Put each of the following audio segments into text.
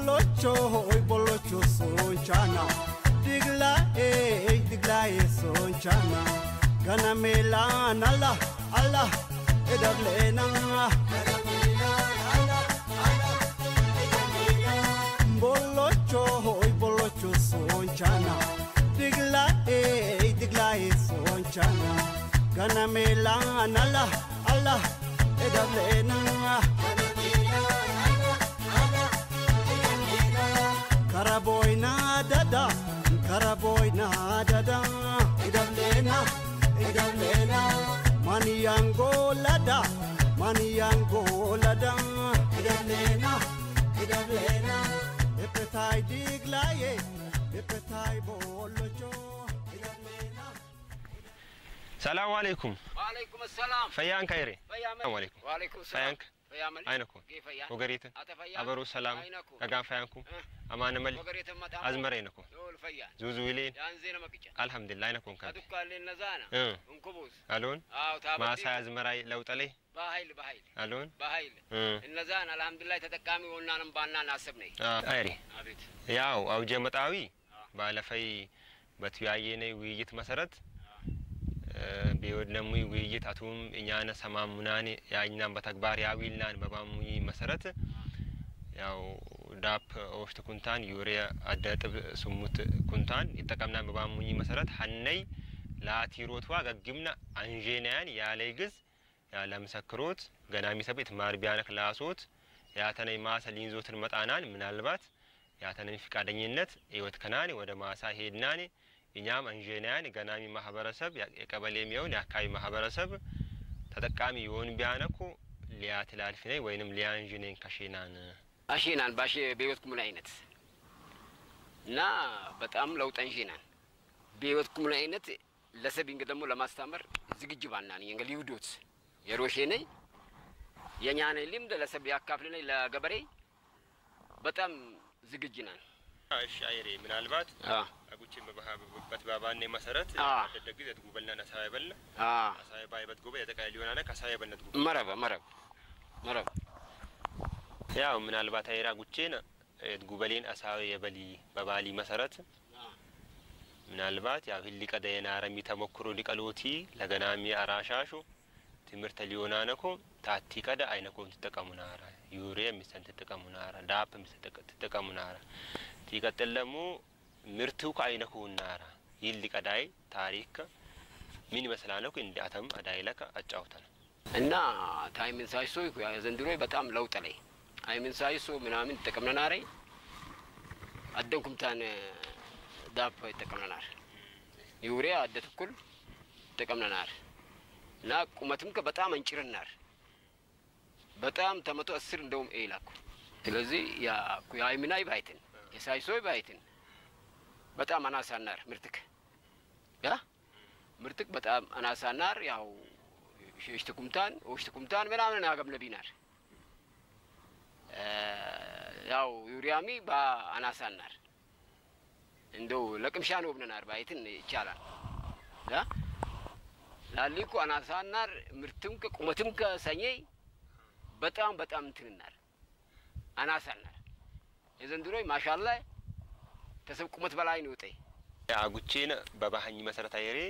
Bollocho, hoy bollocho sonchana. Digla, eh, digla, eh, sonchana. Gana melan, Allah, Allah, edablena. Bollocho, hoy bollocho sonchana. Digla, eh, digla, eh, sonchana. Gana melan, Allah, Allah, edablena. Karaboyna dada, karaboyna dada, idamlena, idamlena, maniyango lada, maniyango lada, idamlena, idamlena, epetai diglaye, epetai bolocho, idamlena. ሰላም አለይኩም ዋለይኩም ሰላም ፈያን ከይሬ ፈያመ ሰላም አለይኩም ዋለይኩም ሰላም ፈያንክ ፈያመ አይነኩ ጌፈያ ወገሪት አተ ፈያ አበሩ ሰላም አይነኩ ገጋን ፈያንኩም እ አማን መል ወገሪት መጣ አዝመረ ይነኩ ሎል ፈያ ዙዙ ይሌን ያንዜ ነመቅጫ አልሐምዱሊላህ አይነኩም ካት አዱካሌ ነዛና እ እንኩቡስ አሎን አው ታበዲ ማሳ አዝመራይ ለውጠሌ በኃይል በኃይል አሎን በኃይል እ እነዛን አልሐምዱሊላህ ተጠቃሚ ሆናንም ባናን አሰብነኝ አይሪ አቤት ያው አውጀ መጣዊ ባለፈይ በትያየነ ውይይት መሰረት ቢወድነሙ ውይይት አቱም እኛነ ሰማሙናን ያኛን በተግባር ያዊልናን በባሙይ መሰረት ያው ዳፕ ኦሽት ኩንታን ዩሪያ አደ ጥብ ስሙት ኩንታን ይጠቀምናን በባሙይ መሰረት ሀነይ ለአቲሮትዋ ገግምና አንዤናያን ያለይ ግዝ ያለ ምስክሮት ገናሚ ሰቤት ማርቢያነ ክላሶት ያተነይ ማሰ ሊንዞትን መጣናን ምናልባት ያተነኝ ፍቃደኝነት ህይወት ከናኔ ወደ ማሳ ሄድናኔ እኛም አንዤናያን ገናሚ ማህበረሰብ የቀበሌ የሚሆን የአካባቢ ማህበረሰብ ተጠቃሚ የሆን ቢያነኩ ሊያ ትላልፊ ነኝ ወይንም ሊያ አንዥኔን ከሼናን አሺናን ባሽ በህይወት ኩምን አይነት እና በጣም ለውጥ አንሺናን በህይወት ኩምን አይነት ለሰቢንግ ደግሞ ለማስተማር ዝግጅ ባናን የንገ ሊውዶት የሮሼ ነኝ የኛነ ልምድ ለሰብ ያካፍል ነኝ ለገበሬ በጣም ዝግጅ ናን እሺ አይሬ ምናልባት አ አጉቼ በት ባባኔ መሰረት አ አደደግ ዘት ጉበልና አሳይ በለ አ አሳይ ባይበት ጉበ የጠቃይ ሊሆናነ ከሳይ በለት ጉበ መረበ መረብ መረብ ያው ምናልባት አይራ ጉቼን ጉበሌን አሳዊ የበሊ በባሊ መሰረት ምናልባት ያው ህሊ ቀደ የናረሚ ተሞክሮ ሊቀሎቲ ለገናሚ አራሻሹ ትምህርተ ሊዮናነኮ ታቲ ቀደ አይነኮን ትጠቀሙናራ ዩሪያ ሚሰን ትጠቀሙናራ ዳፕ ሚሰን ትጠቀሙናራ ቲቀጥል ደግሞ ምርቱ ከአይነኩናራ ይል ቀዳይ ታሪክ ምን ይመስላነኩ እንዲ አተም አዳይ ለከ አጫውተን እና ታይምን ሳይሶ ዘንድሮ በጣም ለውጥ ላይ አይምን ሳይሶ ምናምን ይጠቀምነናረ አደንኩምታን ዳፕ ይጠቀምነናር ዩሪያ አደ ትኩል ይጠቀምነናር እና ቁመትም ከ በጣም አንጭርናር በጣም ተመቶ አስር እንደውም ኤላኩ ስለዚህ ያ የአይምናይ ባይትን የሳይሶይ ባይትን በጣም አናሳናር ምርትክ ያ ምርትክ በጣም አናሳናር ያው ሽሽት ኩምታን ወሽት ኩምታን ምናምን ያገብነቢናር ያው ዩሪያሚ በአናሳናር እንደው ለቅምሻ ነው ብነናር ባይትን ይቻላል ያ ላሊኩ አናሳናር ምርትም ከቁመትም ከሰኘ በጣም በጣም እንትንናር አናሳናር የዘንድሮ ማሻላ ተሰብ ቁመት በላይ ነው ውጤ አጉቼን በባህኝ መሰረት አይሬ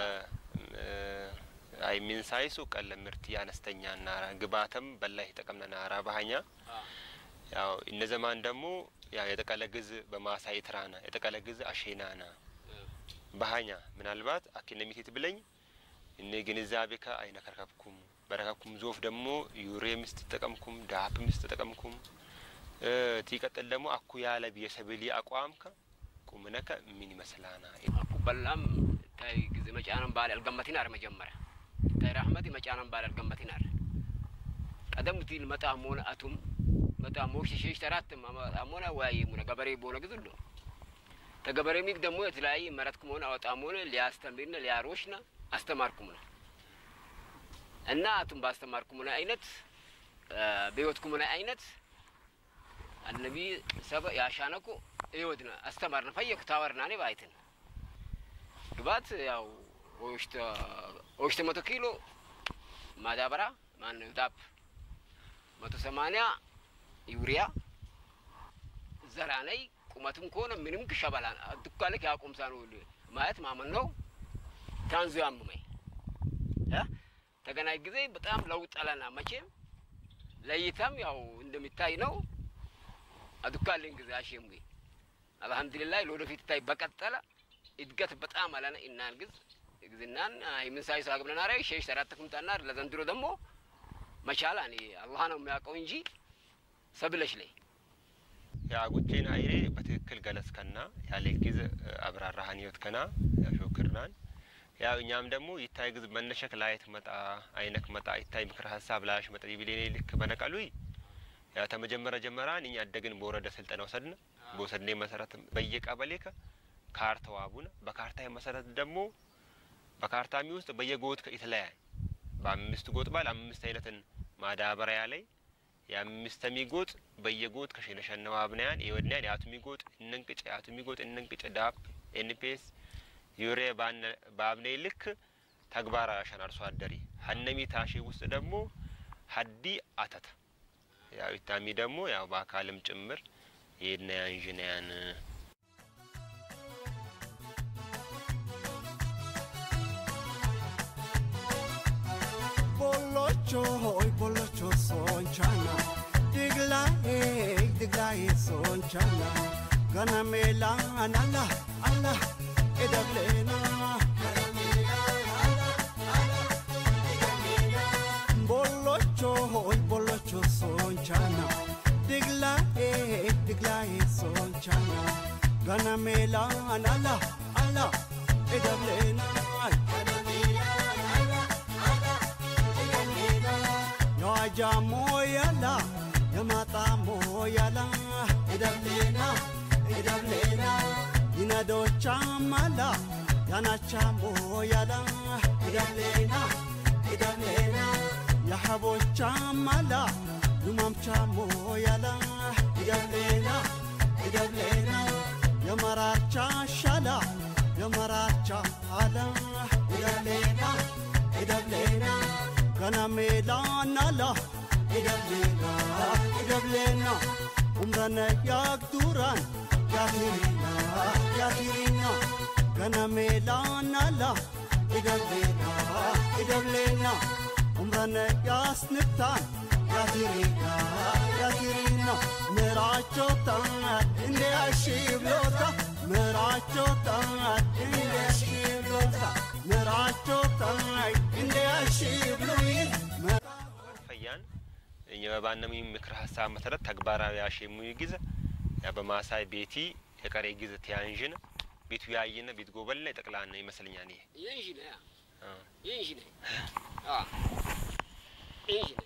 አይ ሚን ሳይሱ ቀለ ምርት አነስተኛ ናራ ግባተም በላይ ተጠቀምነ ናራ ባህኛ ያው እነ ዘማን ደግሞ ያው የጠቀለ ግዝ በማሳይ ትራና የጠቀለ ግዝ አሼናና ባህኛ ምናልባት አኪነሚቴት ብለኝ እኔ ግንዛቤ ከ አይነ ከርከብኩም በረከብኩም ዞፍ ደግሞ ዩሬ ምስ ተጠቀምኩም ዳፕ ምስ ተጠቀምኩም ቲቀጥል ደግሞ አኩ ያለ ብየሰብሊ አቋምከ ቁምነከ ምን ይመስላና አኩ በላም ታይ ጊዜ መጫነን ባል አልገመቲናር መጀመሪያ ታይ ራህመት መጫነን ባል አልገመቲናር ቀደም ትል መጣም ሆነ አቱም መጣም ሞሽ ሸሽ ተራት መጣም ሆነ ወይ ሙነ ገበሬ ቦነ ግዝሉ ተገበሬ ሚግ ደግሞ የተለያየ መረትኩም ሆነ አወጣም ሆነ ሊያስተምርና ሊያሮሽና አስተማርኩም ነው እና አቱም ባስተማርኩም ሆነ አይነት በህይወትኩም ሆነ አይነት አነቢ ሰበ ያሻነኩ ይወድና አስተማርነ ፈየኩ ታወርና ኔ ባይትን ግባት ያው ኦሽተ ኦሽተ መቶ ኪሎ ማዳበራ ማን ዳፕ መቶ ሰማንያ ዩሪያ ዘራነይ ቁመቱም ከሆነ ምንም ክሸበላ ዱካልክ ያቁምሳ ነው ማየት ማመን ነው። ታንዙ ያምመኝ ተገናኝ ጊዜ በጣም ለውጥ አለና መቼም ለይታም ያው እንደሚታይ ነው። አዱካልን ጊዜ አሸም አልሐምዱሊላህ ለወደፊት ታይ በቀጠለ እድገት በጣም አለና እናን ግዝ ግዝናን የምንሳይ ሳግብነን አረ ሸሽ ተራት ኩምታና ለዘንድሮ ደግሞ መቻላ እኔ አላህ ነው የሚያውቀው እንጂ ሰብለሽ ላይ የአጉቼን አይሬ በትክክል ገለጽከና ያለ ጊዜ አብራራሃን ህይወት ከና ያሾክርናን ያው እኛም ደግሞ ይታይ ግዝ መነሸክ ላየት መጣ አይነክ መጣ ይታይ ምክር ሀሳብ ላሽ መጠ ቢሌኔ ልክ በነቀሉ ያ ተመጀመረ ጀመራን እኛ አደግን በወረደ ስልጠና ወሰድነ በወሰድኔ መሰረት በየቀበሌ ከ ካርታ ዋቡነ በካርታ መሰረት ደግሞ በካርታሚ ውስጥ በየጎጥ የተለያየ በአምስት ጎጥ ባል አምስት አይነትን ማዳበሪያ ላይ የአምስተሚ ጎጥ በየጎጥ ከሸነሸነው አብናያን የወድናያን የአቱሚ ጎጥ እንንቅጭ የአቱሚ ጎጥ እንንቅጭ ዳፕ ኤንፒኤስ ዩሬ በአብኔ ልክ ተግባራዊ አሸን አርሶ አደሪ ሀነሚ ታሼ ውስጥ ደግሞ ሀዲ አተተ ያው ይታሚ ደግሞ ያው በአካልም ጭምር የድና ያንዥናያን Bolocho, hoy bolocho son chana. Digla, eh, digla, eh, son chana. Gana mela, anala, ala, edablena. Bolocho, hoy bolocho son chana. Digla, eh, digla, eh, son chana. Gana mela, anala, ala, edablena. የዋጃ ሞያላ የማጣ ሞያላ ኢደብሌና ኢደብሌና ይነዶቻ ማላ ያናቻ ሞያላ ኢደብሌና ኢደብሌና የሐቦቻ ማላ ዩማምቻ ሞያላ ኢደብሌና ኢደብሌና የመራቻ ሻላ የመራቻ አላ ኢደብሌና ኢደብሌና gana melana la idablena idablena umrana yak duran yakirina yakirina gana melana la idablena idablena umrana yasntan yakirina yakirina ምራቸው ጣት እንደ አሽብሎታ ምራቸው ጣት እንደ አሽብሎታ ምራቸው ጣት እንደ አሽብሎይ ፈያን የበባነሚ ምክር ሀሳብ መሰረት ተግባራዊ ያሸሙ ጊዜ ያ በማሳይ ቤቲ የቀሬ ጊዜ ተያንዥን ቤቱ ያይነ ቤት ጎበልና ይጠቅላና ይመስለኛል ይሄ ይንሽ ነ አ ይንሽ ነ ይንሽ ነ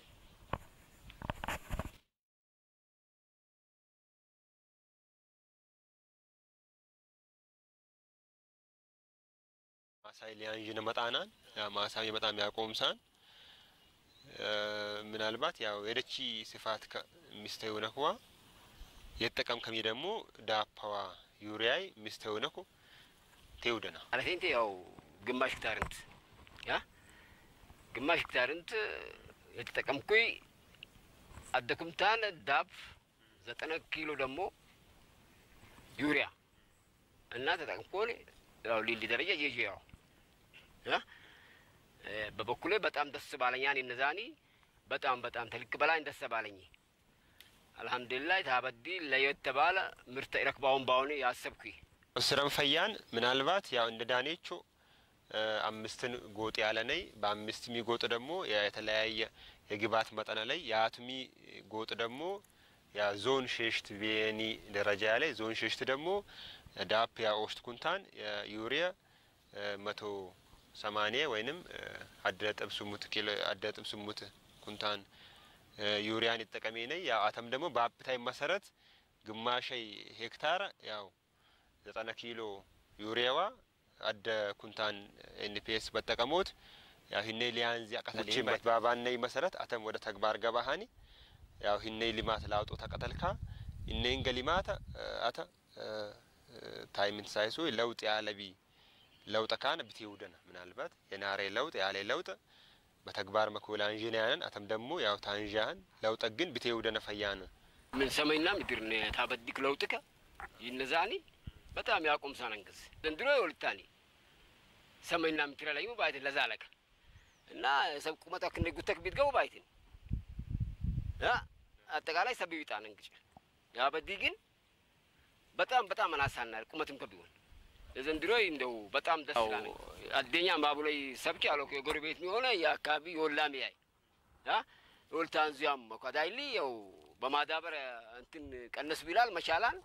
ማሳይ ሊያንዥን መጣናን ያ ማሳይ በጣም ያቆምሳን ምናልባት ያው የደቺ ስፋት ሚስተው ነክዋ የጠቀም ከሚ ደግሞ ዳፓዋ ዩሪያይ ሚስተው ነኩ ቴውደና አለቴንቴ ያው ግማሽ ሄክታርንት ያ ግማሽ ሄክታርንት የተጠቀምኩኝ አደኩምታን ዳፕ ዘጠነ ኪሎ ደግሞ ዩሪያ እና ተጠቅምኮን ያው ሊሊ ደረጃ ይዤ ያው ያ በበኩሌ በጣም ደስ ባለኝ ያኔ እነዛኒ በጣም በጣም ተልክ በላይ ደስ ባለኝ አልሐምዱሊላህ ታበዲ ለየት ተባለ ምርተ ረክባውን ባሁን ያሰብኩ ስረም ፈያን ምናልባት ያው እንደ ዳኔቾ አምስትን ጎጥ ያለ ነይ በአምስት ሚ ጎጥ ደግሞ የተለያየ የግባት መጠነ ላይ የአትሚ ጎጥ ደግሞ ያ ዞን ሼሽት ቪኒ ደረጃ ያለ ዞን ሼሽት ደግሞ ዳፕ ያ ኦስት ኩንታን ዩሪያ መቶ ሰማኒያ ወይንም አደ ነጥብ ስሙት ኪሎ አደ ነጥብ ስሙት ኩንታን ዩሪያን ይጠቀሜ ነይ ያ አተም ደግሞ በአፕታይ መሰረት ግማሸይ ሄክታር ያው ዘጠነ ኪሎ ዩሪያዋ አደ ኩንታን ኤንፒኤስ በጠቀሞት ያው ሂኔ ሊያንዚ አቀተል ባባነይ መሰረት አተም ወደ ተግባር ገባሃኒ ያው ሂኔ ሊማት ላውጦ ተቀተልካ ሂኔን ገሊማተ አተ ታይምንት ሳይሱ ለውጥ ያለቢ ለውጥ ካነ ብትውደነ ምናልባት የናሬ ለውጥ ያሌ ለውጥ በተግባር መኮላ አንዥናያንን አተም ደግሞ ያው ታንዣን ለውጥ ግን ብትውደነ ፈያን ምን ሰማይና ምድር ታበዲክ ለውጥከ ይነዛኒ በጣም ያቁም ሳነንግስ ዘንድሮ ይወልታኒ ሰማይና ምድር ላይ ባይት ለዛለከ እና ሰብ ቁመታ ክንደ ጉተክ ቢትገቡ ባይትን ያ አጠቃላይ ሰብ ይጣን እንግጭ ያበዲ ግን በጣም በጣም አናሳናል ቁመትም ከቢሆን ዘንድሮ እንደው በጣም ደስ ይላል። አደኛ ባቡ ላይ ሰብጭ አለው የጎረቤት የሚሆነ የአካባቢ የወላሚ ያይ ያ ወልታን ዚያም መኳዳይሊ ያው በማዳበር እንትን ቀነስ ቢላል መቻላል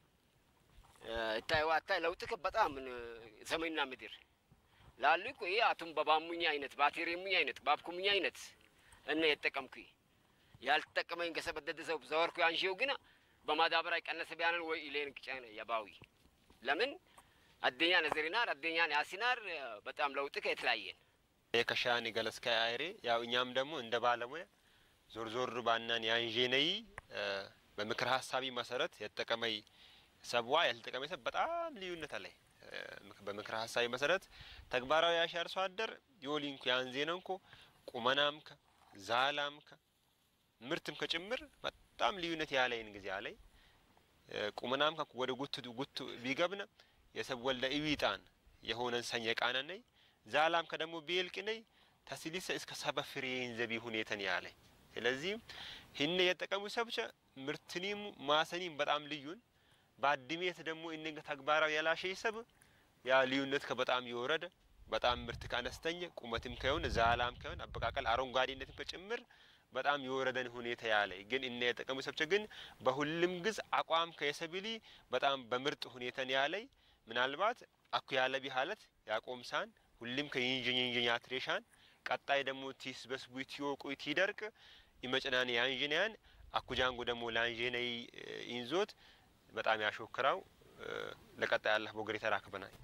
እታይ ዋታይ ለውጥክ በጣም ሰማይና ምድር ላሉ እኮ ይሄ አቱም በባሙኛ አይነት ባቴሬሙኛ አይነት ባብኩሙኛ አይነት እነ የጠቀምኩ ያልተጠቀመኝ ከሰበደደ ሰው ዘወርኩ አንሺው ግን በማዳበሪያ ቀነሰ ቢያንን ወይ ኢሌን ቅጨን የባዊ ለምን አደኛ ነዘሪናር አደኛን ያሲናር በጣም ለውጥከ የተለያየን የከሻኒ ገለስካ አይሬ ያው እኛም ደግሞ እንደ ባለሙያ ዞር ዞር ባናን ያንዤነይ በምክር ሀሳቢ መሰረት የተጠቀመይ ሰብዋ ያልተጠቀመ ሰብ በጣም ልዩነት አለይ በምክር ሀሳቢ መሰረት ተግባራዊ ያሽ አርሶ አደር የወሊንኩ ያንዜነንኮ ቁመናምከ ዛላምከ ምርትም ከጭምር በጣም ልዩነት ያለይን ጊዜ አለይ ቁመናምከ ወደ ጉት ጉት ቢገብነ የሰብ ወልደ ኢዊጣን የሆነን ሰኘ ቃነ ነይ ዛላም ከደሞ ቢልቅ ነይ ተስሊሰ እስከ ሰበ ፍሬን ዘቢ ሁኔተን ያለይ ስለዚህ ህነ የጠቀሙ ሰብቸ ምርትኒም ማሰኒም በጣም ልዩን በአድሜት ደግሞ እነገ ተግባራዊ ያላሸይ ሰብ ያ ልዩነት ከበጣም የወረደ በጣም ምርት ከአነስተኛ ቁመትም ከሆነ ዛላም ከሆነ አበቃቀል አረንጓዴነትም ከጭምር በጣም የወረደን ሁኔታ ያለ ግን እነ የጠቀሙ ሰብቸ ግን በሁሉም ግዝ አቋም ከየሰብሊ በጣም በምርጥ ሁኔታን ያለይ ምናልባት አኩ ያለ ቢሃለት ያቆምሳን ሁሉም ከይንጅኝንጅኛ ትሬሻን ቀጣይ ደግሞ ቲስ በስቡ ቲዮቁ ቲደርቅ ይመጭናን ያንጅንያን አኩጃንጎ ደግሞ ላንጅነይ ኢንዞት በጣም ያሾክራው ለቀጣይ አላህ ቦገር የተራክበናል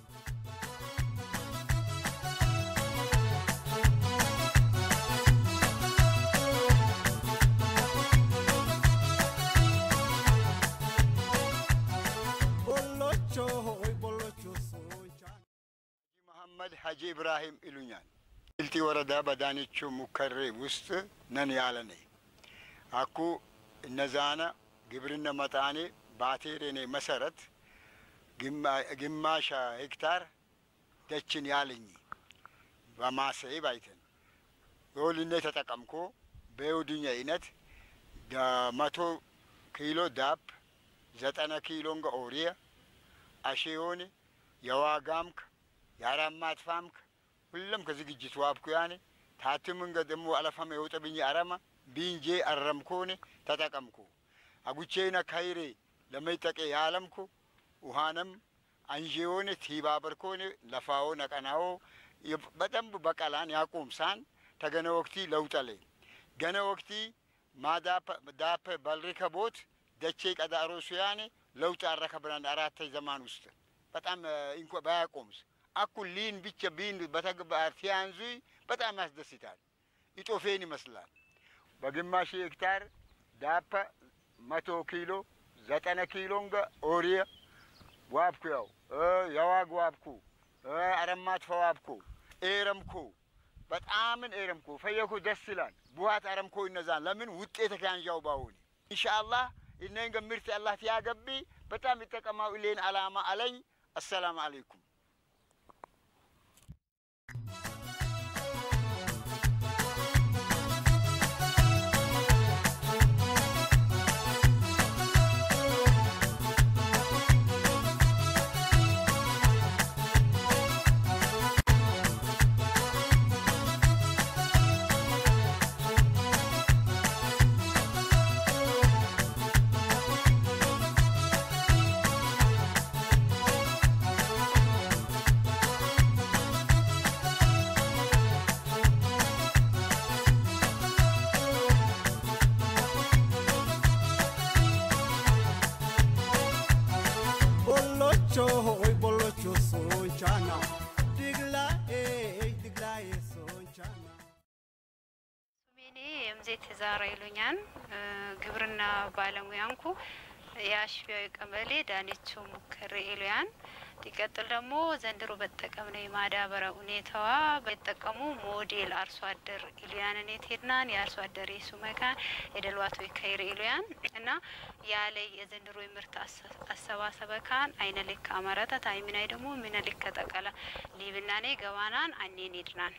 ቦሎቾ ሆይ ቦሎቾ ሶንቻ መሐመድ ሀጂ ኢብራሂም ይሉኛል። ቢልቲ ወረዳ በዳኒቹ ሙከሬ ውስጥ ነን ያለ ነኝ አኩ እነዛነ ግብርነ መጣኔ ባቴሬኔ መሰረት ግማሻ ሄክታር ደችን ያለኝ በማሰይ ባይተን የወልኔ ተጠቀምኮ በየውድኛ አይነት መቶ ኪሎ ዳፕ ዘጠነ ኪሎንገ ኦሪየ አሼዮን የዋጋምክ የአራማት ፋምክ ሁለም ከዝግጅት ዋብኩ ያኔ ታትምንገ ደግሞ አለፈመ የውጠብኝ አረማ ቢንጄ አረምኮኔ ተጠቀምኩ አጉቼነ ካይሬ ለመይጠቄ ያለምኩ ውሃንም አንዤዮኔ ቲባበርኮኔ ለፋዎ ነቀናዎ በደንብ በቀላን ያቁምሳን ተገነ ወቅቲ ለውጠሌ ገነ ወቅቲ ማዳፕ በልሪከ ቦት ደቼ ቀዳሮ ሱያኔ ለውጥ አረከብናን አራተኝ ዘማን ውስጥ በጣም እንኳ ባያቆምስ አኩ ሊን ብቻ ቢን በተግባር ሲያንዙ በጣም ያስደስታል። ኢጦፌን ይመስላል። በግማሽ ሄክታር ዳፓ መቶ ኪሎ ዘጠነ ኪሎንገ ኦሪየ ዋብኩ ያው የዋግ ዋብኩ አረማት ፈዋብኩ ኤረምኩ በጣምን ኤረምኩ ፈየኩ ደስ ይላል። ቡሃት አረምኮ ይነዛን ለምን ውጤት ከያንዣው ባሁኒ ኢንሻአላህ እነን ገምርት አላህ ትያገቢ በጣም ይጠቀማው ኢሌን አላማ አለኝ። አሰላም አለይኩም ቦሎቾ ሆይ ቦሎቾ ሶንቻና ድግላ ድግላ ሶንቻና ስሜኔ የምዜት ዛራ ይሉኛል። ግብርና ባለሙያንኩ የአሽቢያዊ ቀበሌ ዳኒቾ ሙከሬ ኢሉያን ሲቀጥል ደግሞ ዘንድሮ በተጠቀምነው የማዳበሪያ ሁኔታዋ በተጠቀሙ ሞዴል አርሶ አደር ኢሉያንን የትሄድናን የአርሶ አደር የሱ መካን የደልዋቶ ከይር ኢሉያን እና ያለ የዘንድሮ የምርት አሰባሰበ ካን አይነ ልክ አመረተ ታይሚናይ ደግሞ ሚነ ልክ ጠቀለ ሊብናኔ ገባናን አኔን ሄድናን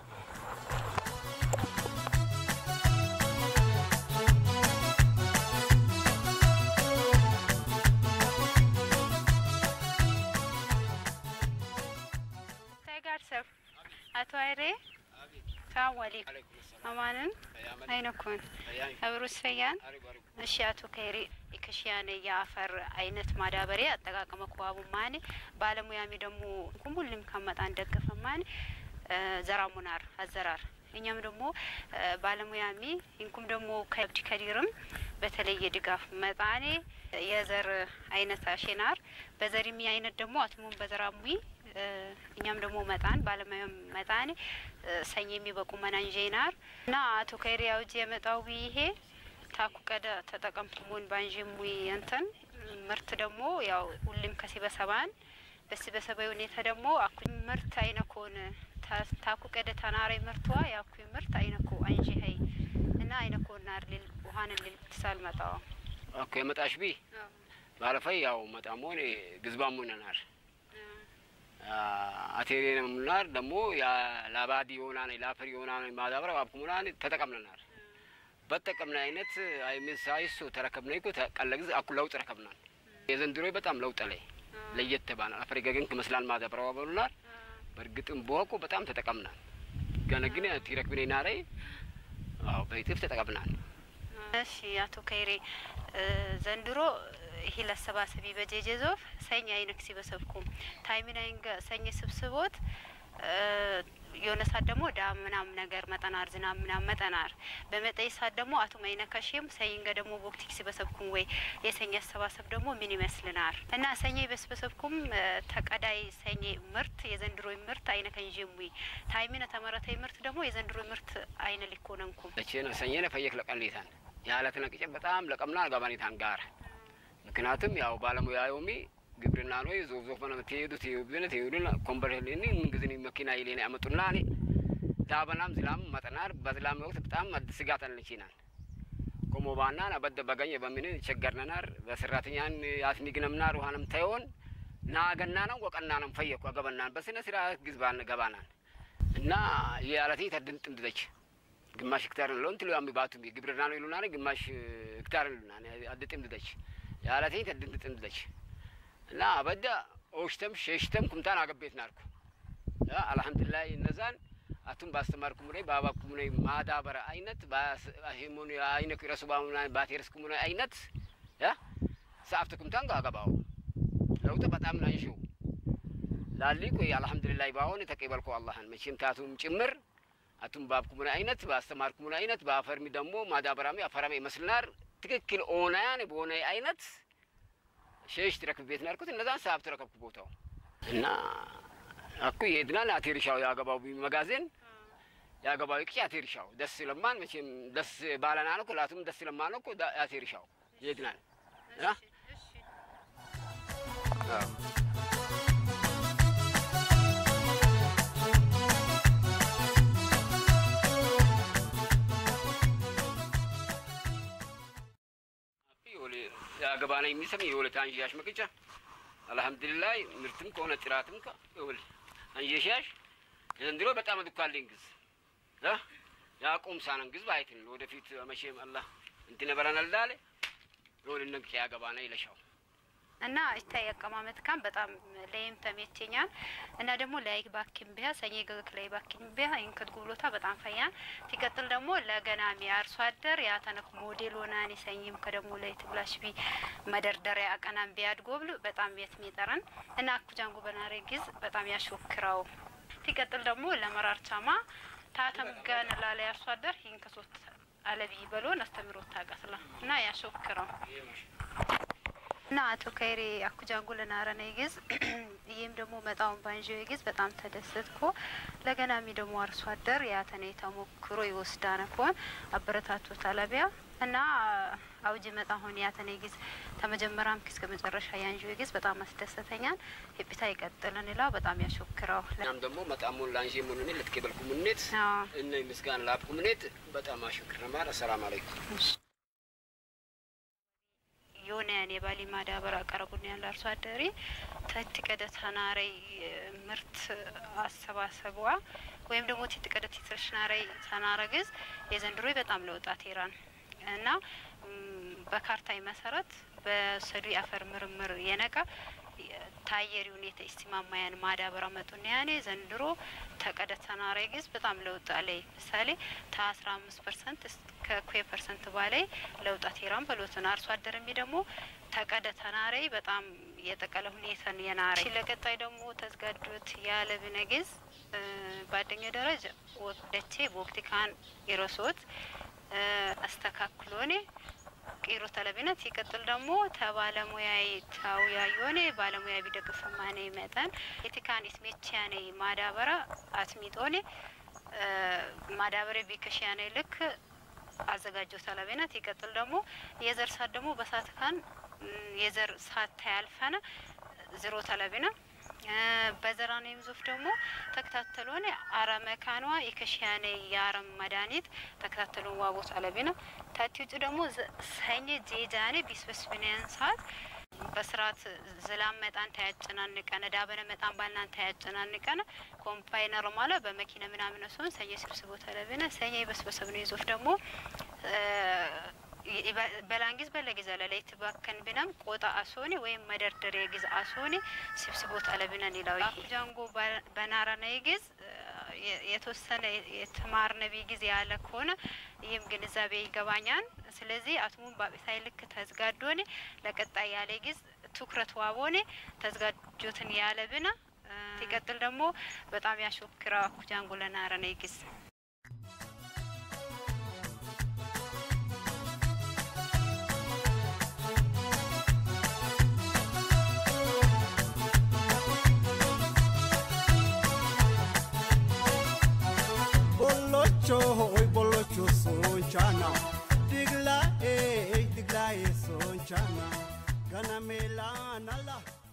ሰብ አቶ አይሬ ሰላም አለይኩም አማንን አይነኩን አብሩስ ፈያን እሺ አቶ ከይሬ የከሽያነ የአፈር አይነት ማዳበሪያ አጠቃቀመ ከዋቡ ማኔ ባለሙያሚ ደግሞ ሁሉም ከመጣ እንደገፈ ማኔ ዘራሙናር አዘራር እኛም ደግሞ ባለሙያሚ እንኩም ደግሞ ከብድ ከዲርም በተለየ ድጋፍ መጣኔ የዘር አይነት አሼናር በዘሪሚ አይነት ደግሞ አትሙን በዘራሙይ እኛም ደግሞ መጣን ባለሙያም መጣን ሰኝ የሚበቁ መናንዤናር እና አቶ ከይሪ ያውጅ የመጣው ይሄ ታኩ ቀደ ተጠቀምኩሙን ባንዥሙይ እንትን ምርት ደግሞ ያው ሁሉም ከሲበሰባን በሲበሰባዊ ሁኔታ ደግሞ አኩ ምርት አይነኮን ታኩ ቀደ ተናሬ ምርቷ ያኩ ምርት አይነኮ አንዢ ሀይ እና አይነኮ ናር ሊል ውሀን ሊል ትሳል መጣዋ ኦኬ መጣሽ ቢ ባለፈይ ያው መጣሞን ግዝባሙነናር አቴሬ ሙናር ደግሞ ላባዲ የሆናን ላፈር የሆናን ማዳበሪያ ባብኩሙናን ተጠቀምነናል በጠቀምነ አይነት አይምን ሳይሱ ተረከብነ ይኮ ቀለ ጊዜ አኩ ለውጥ ረከብናል የዘንድሮ በጣም ለውጥ ላይ ለየት ባናል አፈር ገገን ከመስላል ማዳበሪያ ባበሉናል በእርግጥም በወቁ በጣም ተጠቀምናል ገነ ግን ቲረክብኔ ናሬ አዎ በይጥፍ ተጠቀምናል እሺ አቶ ከይሬ ዘንድሮ ይሄ ለሰባሰቢ በጄጄ ዞፍ ሰኝ አይነክ ሲበሰብኩም ታይሚናይንገ ሰኝ ስብስቦት የሆነ ሳት ደግሞ ዳ ምናም ነገር መጠናር ዝናብ ምናም መጠናር በመጠይ ሳት ደግሞ አቶ ማይነካሽም ሰኝንገ ደግሞ ቦክቲክ ሲበሰብኩም ወይ የሰኝ አሰባሰብ ደግሞ ምን ይመስልናር እና ሰኝ በስበሰብኩም ተቀዳይ ሰኝ ምርት የዘንድሮ ምርት አይነ ከንዥሙይ ታይሚነ ተመረተይ ምርት ደግሞ የዘንድሮ ምርት አይነ ሊኮነንኩም እቺ ነው ሰኝነ ፈየክ ለቀሌታን ያለት ነቅጨ በጣም ለቀምና ጋባኔታን ጋር ምክንያቱም ያው ባለሙያ ዮሚ ግብርና ነው ዞፍ ዞፍ ነው ትሄዱ ትሄዱን ትሄዱን ኮምበርሄልኒ ምን ጊዜ መኪና ይሌን ያመጡና እኔ ዳበናም ዝላም መጠናር በዝላም ወቅት በጣም ስጋት አለችናል ኮሞ ባናን አበደ በገኘ በምን ቸገርነናር በሰራተኛን ያስሚግነምናር ውሃንም ታይሆን ናገና ነው ወቀና ነው ፈየኩ አገበናን በስነ ስርዓት ግዝባን ገባናል እና የአለቴ ተድንጥ እንድደች ግማሽ ሄክታር ነው እንትሉ ያሚ ባቱ ግብርና ነው ይሉና ግማሽ ሄክታር ይሉና አድጥም ድደች ያለቴ ተድንጥ እንድደች እና አበዳ ኦሽተም ሸሽተም ኩምታን አገቤት ናርኩ አልሐምዱሊላህ እነዛን አቱም ባስተማርኩ ሙኔ ባባኩ ሙኔ ማዳበረ አይነት ባሂሙን አይነ ረሱ ባሙና ባቴርስኩ ሙኔ አይነት ያ ሰአፍተ ኩምታን ጋገባው ለውጥ በጣም ናንሽው ላሊ ቆይ አልሐምዱሊላህ ባሆን ተቀበልኩ አላህን መቼም ታቱም ጭምር አቱም ባብኩ ሙኔ አይነት ባስተማርኩ ሙኔ አይነት ባፈርሚ ደግሞ ማዳበራሚ አፈራሚ ይመስልናር ትክክል ኦናያን በሆነ አይነት ሸሽ ትረክብ ቤት ናርኩት እነዛን ሰሀብ ተረከብኩ ቦታው እና አኩ ይሄድናል አቴሪሻው ያገባው መጋዜን ያገባው ቅጭ አቴሪሻው ደስ ለማን መቼም ደስ ባለና ነው ኩላቱም ደስ ለማን ነው አቴሪሻው ይሄድናል አ ያገባና የሚሰም የሁለት አንዣሽ መቅጫ አልሐምዱሊላህ ምርትም ከሆነ ጥራትም ይኸውልህ አንዣሻሽ የዘንድሮ በጣም አድኳልኝ ግዝ ያቁም ሳነን ግዝ ባይትን ወደፊት መቼም አላህ እንትን በረናል ዳለ ይኸውልህ ነቅጫ ያገባና ይለሻው እና ይታይ አቀማመጥ ካን በጣም ለይም ተመቸኛል እና ደግሞ ላይ ባኪም ቢያ ሰኝ ገግ ላይ ባኪም ቢያ እንከት ጉብሎታ በጣም ፈያን ሲቀጥል ደግሞ ለገናሚ አርሶ አደር ያተነክ ሞዴል ሆናኒ ሰኝም ከደሞ ላይ ትብላሽ ቢ መደርደሪያ አቀናም ቢያድ ጎብል በጣም ቤት ሚጠረን እና አኩጃንጉ በናሬ ጊዝ በጣም ያሾክራው ሲቀጥል ደግሞ ለመራርቻማ ታተም ገን ላለ አርሶ አደር ይህን ከሶስት አለቢ በሎን አስተምሮት ታቀስላ እና ያሾክራው እና አቶ ከይሬ አኩጃንጉ ለናረነ ይግዝ ይህም ደግሞ መጣውን ባንዥ ይግዝ በጣም ተደሰትኮ ለገናሚ ደግሞ አርሶ አደር ያተነ ተሞክሮ ይወስዳነ ኮን አበረታቶ ታለቢያ እና አውጅ መጣ ሆን ያተኔ ጊዝ ተመጀመሪያም እስከ መጨረሻ ያንጆ ጊዝ በጣም አስደሰተኛል። ሂፒታ ይቀጥልን ይላው በጣም ያሾክረው ናም ደግሞ መጣሙን ላንሺ ሙኑኒ ልትኬበልኩ ሙኔት አዎ። እነ ምስጋና ላብኩ ሙኔት በጣም አሽክር ነማር አሰላም አለይኩም የሆነ ያን የባሊ ማዳበር አቀረቡን ያለ አርሶ አደሪ ተት ቀደ ተናረይ ምርት አሰባሰቧ ወይም ደግሞ ቲት ቀደ ቲትርሽናረይ ተናረግዝ የዘንድሮ በጣም ለውጣት ኢራን እና ም፣ በካርታይ መሰረት በሰዱ የአፈር ምርምር የነቃ ታየሪ ሁኔታ ኢስቲማማያን ማዳበራ መጡና ያኔ ዘንድሮ ተቀደ ተናራይ ግዝ በጣም ለውጥ አለይ ምሳሌ ከአስራ አምስት ፐርሰንት እስከ ኩዌ ፐርሰንት ባላይ ለውጣት ኢራን በሎትን አርሶ አደርሚ ደግሞ ተቀደ ተናራይ በጣም የጠቀለ ሁኔታን የናረ ለቀጣይ ደግሞ ተዝጋዶት ያለ ብነግዝ ባደኛ ደረጃ ወቅደቼ በወቅቲ ካን ኢሮሶት አስተካክሎኔ ቂሮ ተለቢነት ሲቀጥል ደግሞ ተባለሙያዊ ታውያ የሆነ ባለሙያ ቢደግፍ ማነ መጠን የቲካን ስሜቻኔ ማዳበራ አትሚጦኔ ማዳበሬ ቢከሽያኔ ልክ አዘጋጀው ተለቢነት ሲቀጥል ደግሞ የዘር ሳት ደግሞ በሳት ካን የዘር ሳት ታያልፈነ ዝሮ ተለቢነ በዘራኔ ምዙፍ ደግሞ ተከታተሉ ሆነ አረመካኗ የከሽያኔ የአረም መድኃኒት ተከታተሉ ዋቦት አለቢነ ታቲ ውጭ ደግሞ ሰኝ ጄጃኔ ቢስበስብንያን ሰዓት በስርዓት ዝላም መጣን ታያጨናንቀነ ዳበነ መጣን ባልናን ታያጨናንቀነ ኮምፓይነር ማለ በመኪና ምናምን ሲሆን ሰኘ ስብስቦ ተለብነ ሰኘ በስበሰብ ነው ይዞፍ ደግሞ በላንጊዝ በለጊዜ ለላይ ትባከን ብናም ቆጣ አሶኔ ወይም መደርደሪያ ጊዜ አሶኔ ስብስቦት አለብነን ይላው ጃንጎ በናራና ይጊዝ የተወሰነ የተማርነ ጊዜ ያለ ከሆነ ይህም ግንዛቤ ይገባኛል። ስለዚህ አትሙን ባቤታይ ልክ ተዝጋዶኔ ለቀጣይ ያለ ጊዝ ትኩረት ዋቦኔ ተዝጋጆትን ያለ ብና ሲቀጥል ደግሞ በጣም ያሾክራ ኩጃንጎ ለናረነ ይጊዝ Bolocho, hoy bolocho sonchana. Digla, eh, digla, eh, sonchana. Gana melana la.